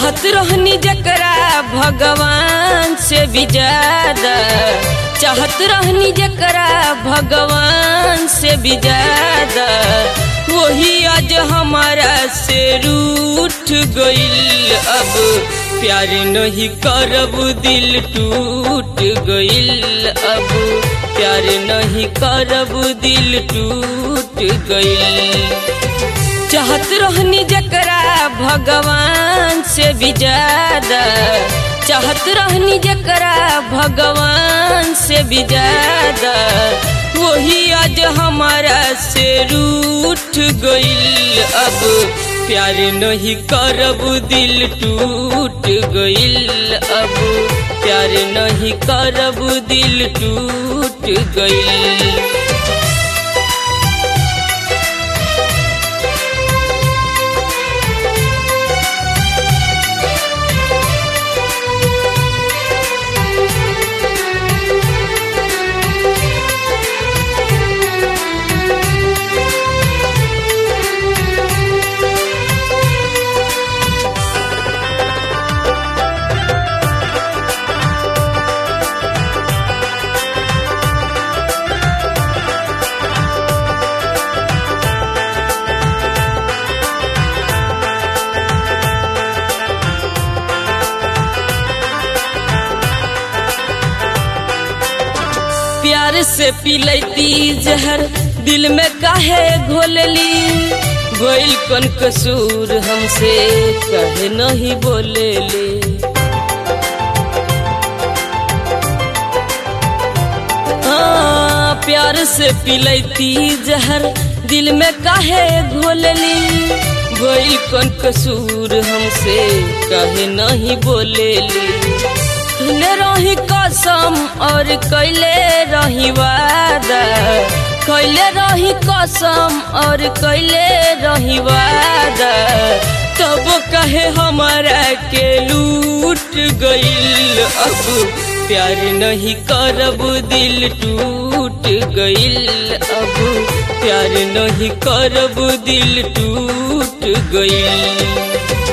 चाहत रहनी जकरा भगवान से भी ज्यादा चाहत रहनी जकरा भगवान से भी ज्यादा वही आज हमारा से रूठ गइल अब प्यार नहीं करब दिल टूट गइल अब प्यार नहीं करब दिल टूट गइल चाहत रहनी जकरा भगवान से भी ज्यादा चाहत रहनी जकरा भगवान से भी ज्यादा वही आज हमारा से रूठ गइल अब प्यार नहीं करब दिल टूट गइल अब प्यार नहीं करब दिल टूट गइल प्यार से पिलैती जहर दिल में काहे घोलली गोइल कन कसूर हमसे कहे नहीं बोलेले हाँ, प्यार से पिलैती जहर दिल में काहे घोलली गोइल कन कसूर हमसे कहे नहीं बोलेली ले रही कसम और कैले रही वादा कैले रही कसम और कैले रही वादा तब कहे हमारा के लूट गइल अब प्यार नहीं करब दिल टूट गइल अब प्यार नहीं करब दिल टूट गइल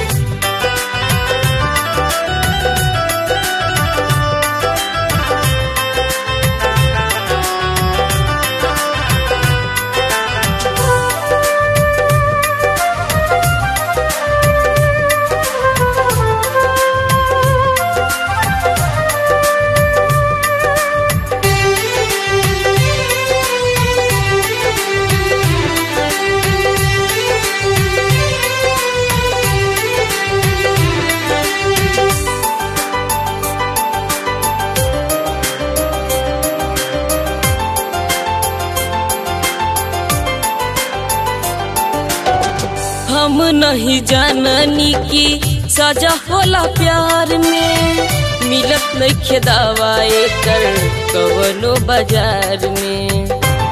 हम नहीं जाननी की सजा होला प्यार में मिलत नहीं दवाए कर कवनो बाजार में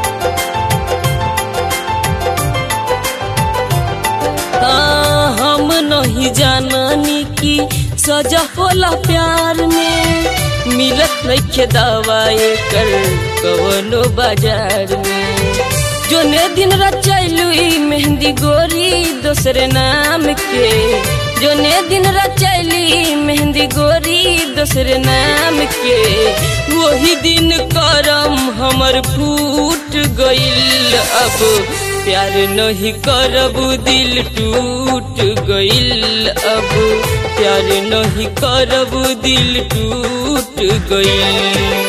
हाँ, हम नहीं जाननी की सजा होला प्यार में मिलत नहीं दवाए कर कवनो बाजार में जोने दिन रचैलू मेहंदी गोरी दूसरे नाम के जोने दिन रचैली मेहंदी गोरी दूसरे नाम के वही दिन करम हमर फूट गइल अब प्यार नहीं करब दिल टूट गइल अब प्यार नहीं करब दिल टूट गइल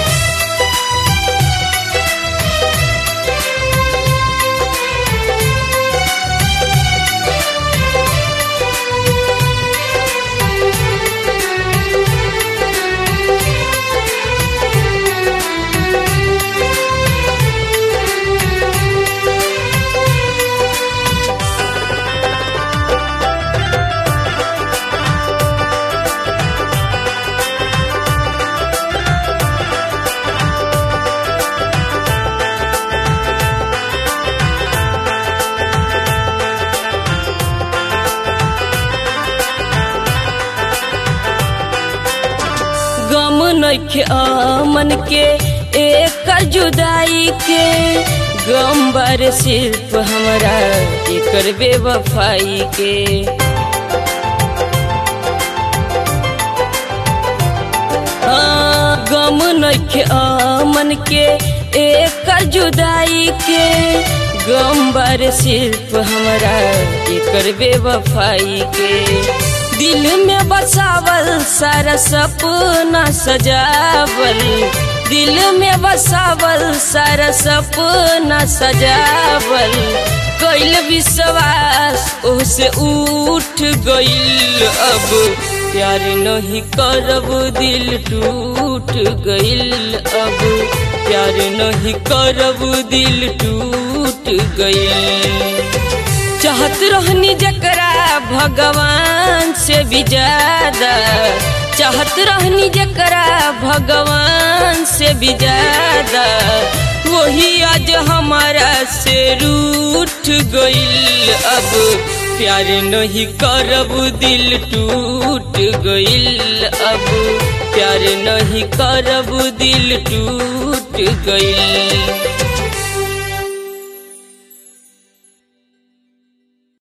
गम नइखे अमन के एक जुदाई के गम बारे सिर्फ हमरा एकर बेवफाई के गम नइखे अमन के एक जुदाई के गम बार सिर्फ हमरा एकर बेवफाई के दिल में बसावल सारा सपना सजावल दिल में बसावल सारा सपना सजावल कैल विश्वास ओसे उठ गईल अब प्यार नहीं करब दिल टूट गईल अब प्यार नहीं करब दिल टूट गईल चाहत रहनी जकरा भगवान से भी ज्यादा चाहत रहनी जकरा भगवान से भी ज्यादा वही आज हमारा से रूठ गईल अब प्यार नहीं करब दिल टूट गईल अब प्यार नहीं करब दिल टूट गईल